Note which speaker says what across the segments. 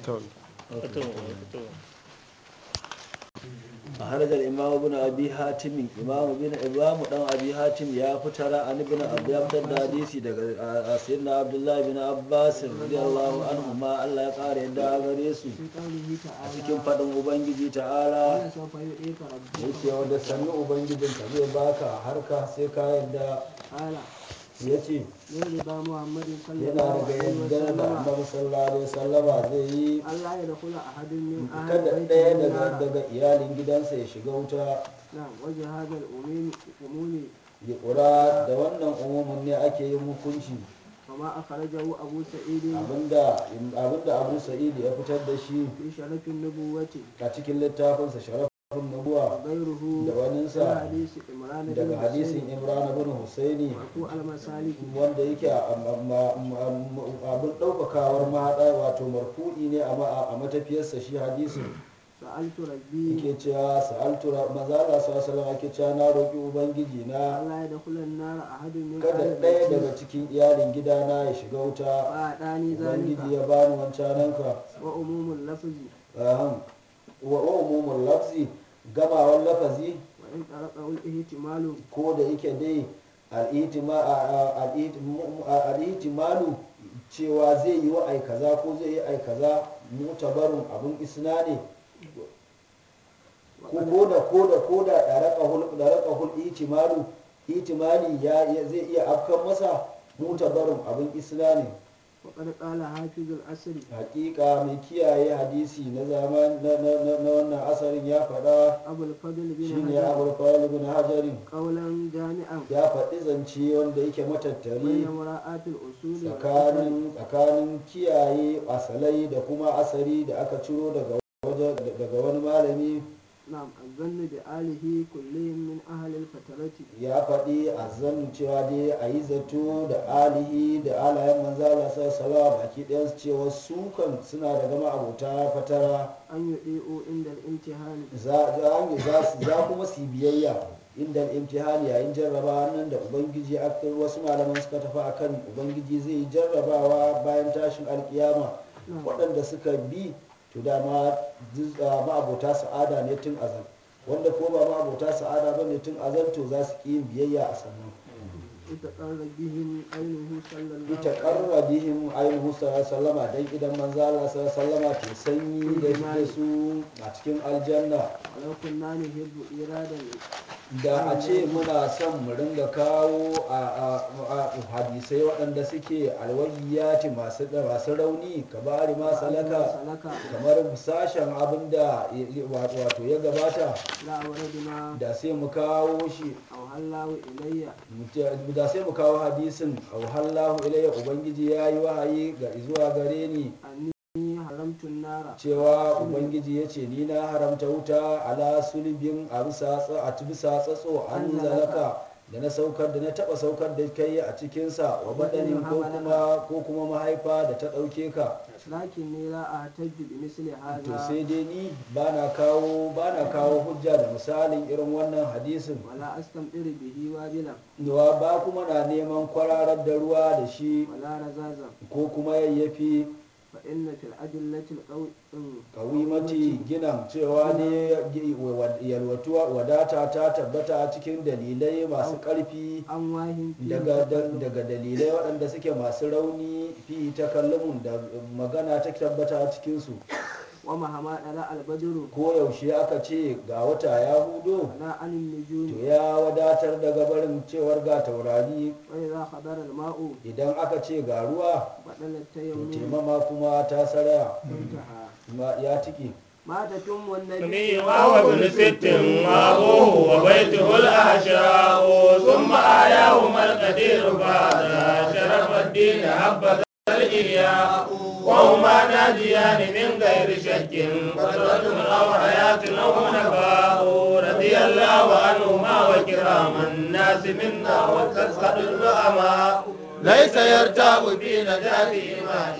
Speaker 1: أخرج الإمام ابن أبي حاتم إمام ابن إمام دان أبي حاتم يا فترى عن ابن أبي عبد الحديث daga سيدنا عبد الله بن عباس رضي الله عنهما الله يقار يدا gare su
Speaker 2: في قوله
Speaker 1: a
Speaker 2: تعالى
Speaker 1: cikin faɗin ubangiji ta'ala
Speaker 2: قال سوف يعطيك ربك
Speaker 1: yake wanda sannu ubangijinka zai baka harka sai ka yadda
Speaker 2: قال
Speaker 1: ya ce
Speaker 2: من رضا محمد صلى
Speaker 1: yana
Speaker 2: الله
Speaker 1: daga
Speaker 2: عليه
Speaker 1: yadda da
Speaker 2: وسلم
Speaker 1: annabi sallallahu alaihi wasallama zai yi
Speaker 2: Allah ya dukula ahadun min ahli
Speaker 1: kada
Speaker 2: baiti
Speaker 1: ɗaya
Speaker 2: min
Speaker 1: daga
Speaker 2: nara
Speaker 1: daga iyalin gidansa ya shiga wuta
Speaker 2: na'am waje hada al-umumi umumi
Speaker 1: ya ƙura da wannan umumin ne ake yin hukunci
Speaker 2: kama akhrajahu abu sa'id
Speaker 1: abinda abinda abu sa'id ya fitar da shi
Speaker 2: fi sharafin nubuwati
Speaker 1: a cikin littafinsa sharafin
Speaker 2: wa
Speaker 1: nubuwa
Speaker 2: ghayruhu
Speaker 1: da waninsa
Speaker 2: min hadisi imran bin
Speaker 1: daga hadisin
Speaker 2: husayn
Speaker 1: imran bin husaini
Speaker 2: marfu al-masaliki
Speaker 1: wanda yake a- a- ma- ma- ma- abin ɗaukakawar mahaɗa wato marfu'i ne a ma- a matafiyarsa shi hadisin
Speaker 2: sa'altu rabbi
Speaker 1: yake cewa sa'altu ra- manzo Allah sallallahu alaihi wasallam yake cewa na roƙi ubangiji na
Speaker 2: Allah ya dukula an-nara ahadun min
Speaker 1: kada
Speaker 2: ahli
Speaker 1: ɗaya
Speaker 2: baiti
Speaker 1: daga cikin iyalin gidana ya shiga wuta
Speaker 2: fa dani
Speaker 1: ubangiji
Speaker 2: zalika
Speaker 1: ya bani wancananka
Speaker 2: wa umumul lafzi
Speaker 1: Ahan. wa wa umumul lafzi gamawan lafazi
Speaker 2: wa in taraqahu al-ihtimalu
Speaker 1: ko da yake dai al'itima- a- a- al'itimu- a- al'itimalu cewa zai yi wa ai kaza ko zai yi ai kaza mutabarun abun isna ne
Speaker 2: wa
Speaker 1: ko
Speaker 2: qad
Speaker 1: ko da ko da ko da ɗaraƙahul ɗaraƙahul itimalu itimali ya ya- zai iya afkan masa mutabarun abun isna ne
Speaker 2: وقد قال حافظ الأسر
Speaker 1: hakika mai kiyaye hadisi na zaman na, na, na, na wannan asarin ya faɗa
Speaker 2: أبو الفضل بن
Speaker 1: shine
Speaker 2: حجر
Speaker 1: abul fadl bin hajarin
Speaker 2: قولا جامعا
Speaker 1: ya faɗi zance wanda yake matattari
Speaker 2: بين مراعاة الأصول والأثر
Speaker 1: tsakanin tsakanin kiyaye asalai da kuma asari da aka ciro daga waje daga wani malami
Speaker 2: نعم الظن بآله كلهم من أهل الفترة
Speaker 1: ya faɗi a zan cewa dai a yi zato da alihi da alayen manzala sallallahu baki ɗayan su cewa su kan suna da gama abota fatara
Speaker 2: أن يطيعوا عند الامتحان
Speaker 1: za za za su- za kuma su yi biyayya inda imtihani yayin jarrabawa nan da ubangiji aka wasu malaman suka tafi akan ubangiji zai yi jarrabawa bayan tashin alkiyama
Speaker 2: نعم
Speaker 1: waɗanda suka bi to dama duk, ah, ma'abota sa'ada ne tun azal wanda ko ba ma'abota sa'ada ba ne tun azal to za su ƙi yin biyayya a sannan
Speaker 2: يتقر بهم عينه صلى الله
Speaker 1: ita
Speaker 2: عليه
Speaker 1: ƙarra bihim ainihu sallama don idan manzala sallama ke sanyi da da su a cikin aljanna
Speaker 2: ولو كنا نحب إرادا
Speaker 1: da a ce muna son mu ringa kawo a a- a- hadisai waɗanda suke alwahiyati masu masu rauni ka bari ma salaka
Speaker 2: سلك
Speaker 1: kamar sashen abin da ya- ya- wato ya gabata
Speaker 2: لا وردنا
Speaker 1: da sai mu kawo shi
Speaker 2: أو هلاه إلي
Speaker 1: mu- da sai mu kawo hadisin auhallahu ilayya ubangiji ya yi wahayi ga zuwa gare ni
Speaker 2: أني حرمت النار
Speaker 1: cewa ubangiji ya ce ni na haramta wuta ala sulbin a bisa tsa- a bisa tsatso an zalaka da na saukar da na taba saukar da kai a cikinsa wa badanin ko kuma ko kuma mahaifa da ta ɗauke ka
Speaker 2: لكني لا أحتج بمثل
Speaker 1: to
Speaker 2: هذا
Speaker 1: sai dai ni ba na kawo ba na kawo hujja da misalin irin wannan hadisin
Speaker 2: ولا أستمطر به وابلا
Speaker 1: Nawa ba kuma na neman kwararar da ruwa da shi
Speaker 2: ولا رزازا
Speaker 1: ko kuma yayyafi
Speaker 2: فإن في الأدلة القوي
Speaker 1: kawimati ginan cewa ne yalwatuwa wadata ta tabbata a cikin dalilai masu ƙarfi
Speaker 2: أمواه في
Speaker 1: daga
Speaker 2: تكلم
Speaker 1: daga dalilai waɗanda suke masu rauni fi takallumun da magana ta tabbata a cikinsu
Speaker 2: ومهما ɗala albadru
Speaker 1: ko yaushe aka ce ga wata ya hudo
Speaker 2: ولا عن
Speaker 1: to
Speaker 2: النجوم
Speaker 1: ya wadatar daga barin cewar ga taurari
Speaker 2: وإذا حضر الماء
Speaker 1: idan aka ce ga ruwa
Speaker 2: بدل
Speaker 1: to
Speaker 2: التيمم
Speaker 1: taimama kuma ta saraya
Speaker 2: انتهى
Speaker 1: Ma- ya tiki
Speaker 2: ما تتم النبي
Speaker 3: نبي وهو ابن ست وابوه وبيته الاحشاء ثم آياهما القدير بعد شرف الدين حبذا الإياء وهما ناجيان من غير شك قدرة أو حياة أو نباء رضي الله عنهما وكرام الناس منا وتسخط الزعماء ليس يرتاب في نجاتهما إلا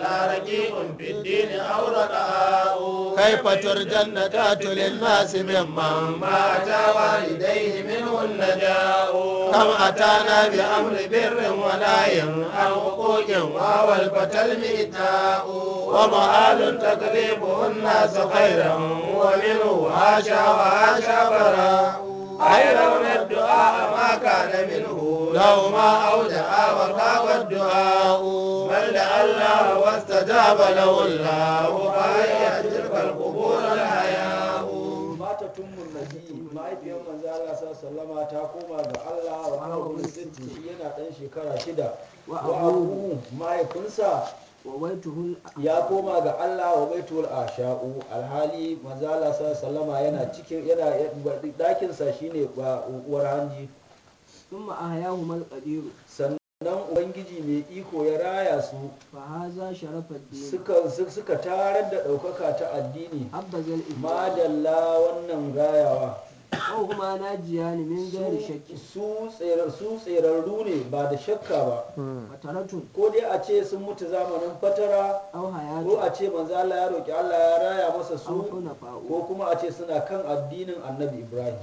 Speaker 3: إلا رقيق في الدين أو رقاء كيف ترجى النجاة للناس ممن ما أتى والديه منه النجاء كم أتانا بأمر بر ونهي عن حقوق وهو الفتى المئتاء ومآل تقريبه الناس خيرا ومنه هاشا وهاشا براء أيرون الدعاء ما كان منه لو ما أودع وخاب الدعاء بل دعا الله واستجاب له الله فهي تلك القبور الحياء
Speaker 1: mata tummun nabi mahaifiyar manzo Allah sallama ta koma ga Allah wa hawa sitti shi yana dan shekara shida
Speaker 2: Wa
Speaker 1: wa abu mahaifinsa
Speaker 2: وبيته
Speaker 1: ya koma ga Allah wa baitul asha'u alhali manzo Allah sallama yana cikin yana dakin sa shine ba uwar hanji
Speaker 2: ثم أحياهما القدير
Speaker 1: sannan ubangiji mai iko ya raya su
Speaker 2: فهذا شرف الدين
Speaker 1: suka suka tarar da ɗaukaka ta addini
Speaker 2: حبذ الإجماع
Speaker 1: madalla wannan rayawa
Speaker 2: وهما ناجيان من غير شك
Speaker 1: su tsere- su tserarru ne ba da shakka ba
Speaker 2: فترة
Speaker 1: ko dai a ce sun mutu zamanin fatara
Speaker 2: أو
Speaker 1: ko
Speaker 2: حياة
Speaker 1: a ce manzo Allah ya roki Allah ya raya masa
Speaker 2: أو
Speaker 1: su
Speaker 2: حنفاء
Speaker 1: ko kuma a ce suna kan addinin annabi Ibrahim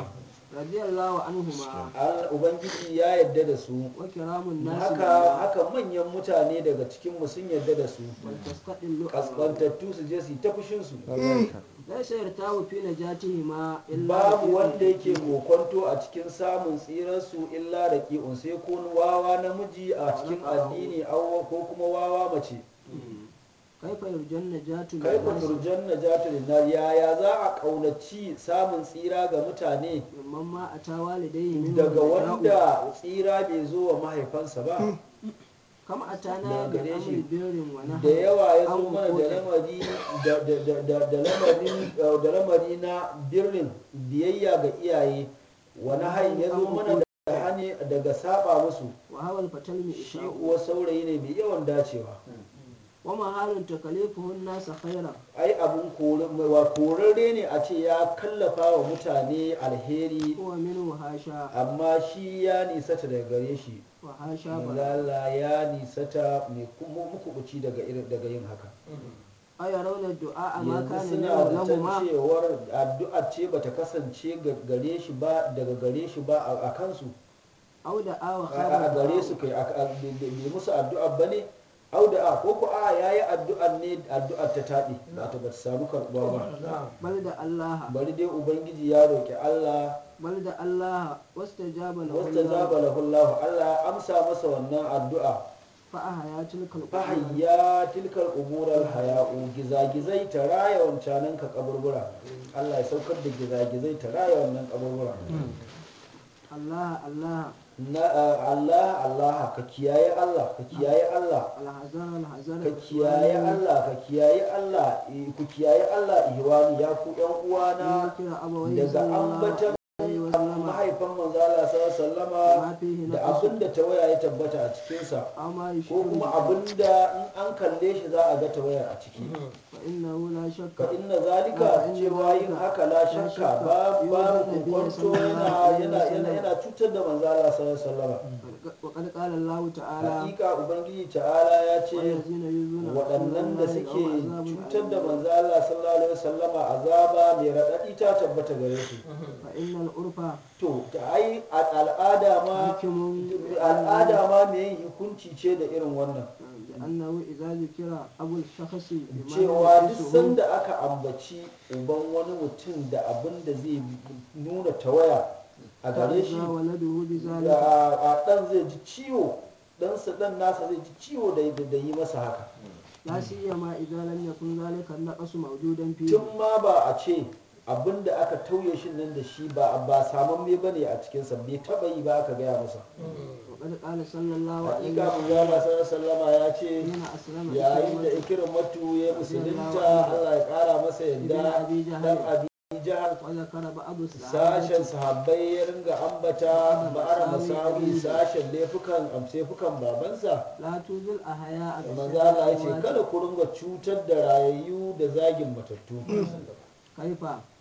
Speaker 2: رضي الله عنهما
Speaker 1: Allah ubangiji ya yadda da su
Speaker 2: وكرام الناس
Speaker 1: haka
Speaker 2: لله
Speaker 1: haka manyan mutane daga cikin mu sun yadda da su
Speaker 2: ولتستقل
Speaker 1: kaskantattu su je su yi ta fushin su
Speaker 2: ليس يرتاب في نجاتهما إلا
Speaker 1: babu
Speaker 2: رفيق
Speaker 1: wanda yake
Speaker 2: الدين.
Speaker 1: kokonto a cikin samun tsirarsu illa da ƙi'un sai ko wawa namiji a cikin addini aw- ko kuma wawa mace
Speaker 2: كيف يرجى النجاة
Speaker 1: kai ku
Speaker 2: للناس
Speaker 1: turjan najatu linnar yaya za a kaunaci samun tsira ga mutane
Speaker 2: ممن ما أتى والديه منه
Speaker 1: daga
Speaker 2: النجاة
Speaker 1: wanda tsira bai zo wa mahaifansa ba
Speaker 2: كم أتانا
Speaker 1: daga gare
Speaker 2: بأمر
Speaker 1: shi.
Speaker 2: بر
Speaker 1: da
Speaker 2: ونهي
Speaker 1: yawa ya zo
Speaker 2: عن
Speaker 1: mana da
Speaker 2: حقوق.
Speaker 1: lamari da- da- da- da- da lamari da lamari na birnin biyayya ga iyaye wani hain ya zo mana da hani daga saba musu
Speaker 2: وهو الفتى
Speaker 1: shi
Speaker 2: المئشاء
Speaker 1: kuwa saurayi ne mai yawan dacewa
Speaker 2: ومحال تكليفه الناس خيرا
Speaker 1: ai abun kore- wa korarre ne a ce ya kallafa wa mutane alheri
Speaker 2: هو منه هاشا
Speaker 1: amma shi ya nisata daga gare shi
Speaker 2: وهاشا بلا
Speaker 1: malala ya nisata mai kuma mukubuci daga irin daga yin haka
Speaker 2: أيرون الدعاء ما
Speaker 1: yanzu
Speaker 2: كان
Speaker 1: suna
Speaker 2: منه
Speaker 1: da
Speaker 2: لهما
Speaker 1: cewar addu'a ce bata kasance ga- gare shi ba daga gare shi ba a- a kansu
Speaker 2: أو دعا
Speaker 1: a
Speaker 2: وخاب
Speaker 1: a gare
Speaker 2: الدعاء
Speaker 1: su kai a- a- bai bai musu addu'a ba ne au da a ko ko a yayi addu'ar ne addu'ar ta taɗe ba ta bata samu karɓuwa ba
Speaker 2: بل دعا الله
Speaker 1: bari dai ubangiji ya roƙi Allah
Speaker 2: بل دعا الله واستجاب له
Speaker 1: wasta
Speaker 2: الله
Speaker 1: zaba lahu Allah Allah ya amsa masa wannan addu'a
Speaker 2: فأحيا تلك القبور
Speaker 1: fahayya tilkar umurar haya'u gizagizai ta raya wancanan ka kaburbura Allah ya saukar da gizagizai ta raya wannan kaburbura
Speaker 2: الله الله
Speaker 1: na a- Allah Allah ka kiyaye Allah ka kiyaye Allah
Speaker 2: الحذر الحذر
Speaker 1: ka kiyaye Allah ka kiyaye Allah eh, ku kiyaye Allah ihwani ya ku yan uwana
Speaker 2: ذكر أبويه
Speaker 1: daga
Speaker 2: صلى الله
Speaker 1: ambatan
Speaker 2: عليه وسلم
Speaker 1: mahaifan manzo Allah sallallahu alaihi wasallama
Speaker 2: ما فيه
Speaker 1: da
Speaker 2: نقص
Speaker 1: abin da tawaya ya tabbata a cikinsa
Speaker 2: أو ما
Speaker 1: ko
Speaker 2: يشكل
Speaker 1: kuma
Speaker 2: به
Speaker 1: abin da in an kalle shi za a ga tawayar a ciki
Speaker 2: فإنه لا شك
Speaker 1: fa inna zalika
Speaker 2: fa inna
Speaker 1: cewa yin
Speaker 2: zalika
Speaker 1: haka la
Speaker 2: la
Speaker 1: shakka
Speaker 2: shakka
Speaker 1: ba
Speaker 2: yuzan
Speaker 1: babu
Speaker 2: nabiyyi
Speaker 1: kwanto yana
Speaker 2: sallallahu alaihi
Speaker 1: yana yana
Speaker 2: wasallam.
Speaker 1: yana cutar da manzo Allah sallallahu alaihi wasallam
Speaker 2: وقد قال الله تعالى
Speaker 1: hakika ubangiji ta'ala ya ce
Speaker 2: والذين يؤذون رسول
Speaker 1: waɗannan da
Speaker 2: الله
Speaker 1: suke
Speaker 2: لهم عذاب
Speaker 1: cutar da
Speaker 2: أليم.
Speaker 1: manzo Allah sallallahu alaihi wasallama azaba mai raɗaɗi ta tabbata gare su
Speaker 2: فإن العرف
Speaker 1: to ta ai a- al'ada ma
Speaker 2: حاكم
Speaker 1: al'ada ma mai yin hukunci ce da irin wannan
Speaker 2: لأنه إذا ذكر أبو الشخص بما
Speaker 1: cewa duk
Speaker 2: ينقصه
Speaker 1: sanda aka ambaci uban wani mutum da abin da zai nuna tawaya a gare shi
Speaker 2: تأذى ولده بذلك
Speaker 1: a a ɗan zai ji ciwo ɗansa ɗan nasa zai ji ciwo da da yi masa haka
Speaker 2: لا سيما إذا لم يكن ذلك النقص موجودا فيه
Speaker 1: tun ma ba a ce abin da aka tauye shi nan da shi ba ba saman me bane a cikinsa bai taɓa yi ba aka gaya masa
Speaker 2: وقد قال صلى الله عليه
Speaker 1: hakika mu ya
Speaker 2: وسلم
Speaker 1: sallama ya ce
Speaker 2: حين أسلم
Speaker 1: yayin da
Speaker 2: إكرمة
Speaker 1: ikirin matu ya musulunta Allah ya ƙara masa yadda
Speaker 2: Ibn Abi Jahal.
Speaker 1: dan abi jahal
Speaker 2: وذكر بعض
Speaker 1: sashen
Speaker 2: الصحابة
Speaker 1: sahabbai ya ringa ambata ba'ara masawi sashen laifukan amsefukan babansa
Speaker 2: لا توذي الأحياء
Speaker 1: manzo
Speaker 2: بسبب
Speaker 1: Allah ya ce
Speaker 2: الأموات
Speaker 1: kada ku ringa cutar da rayayyu da zagin matattu
Speaker 2: كيف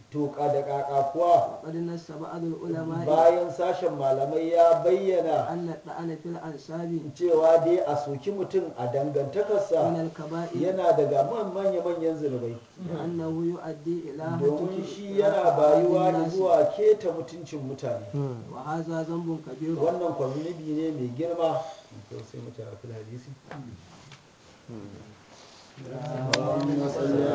Speaker 1: to ka da kaka kuwa
Speaker 2: وقد نص بعض العلماء
Speaker 1: bayan sashen malamai ya bayyana
Speaker 2: أن الطعن في الأنساب
Speaker 1: cewa dai a soki mutum a
Speaker 2: من
Speaker 1: dangantakarsa
Speaker 2: الكبائر
Speaker 1: yana daga man- manya-manyan zunubai
Speaker 2: لأنه يؤدي إلى
Speaker 1: domin
Speaker 2: هتك
Speaker 1: shi yana bayuwa
Speaker 2: الناس
Speaker 1: zuwa keta mutuncin mutane
Speaker 2: وهذا ذنب كبير
Speaker 1: wannan kwa zunubi ne mai girma to sai mu tafi hadisi اللهم صل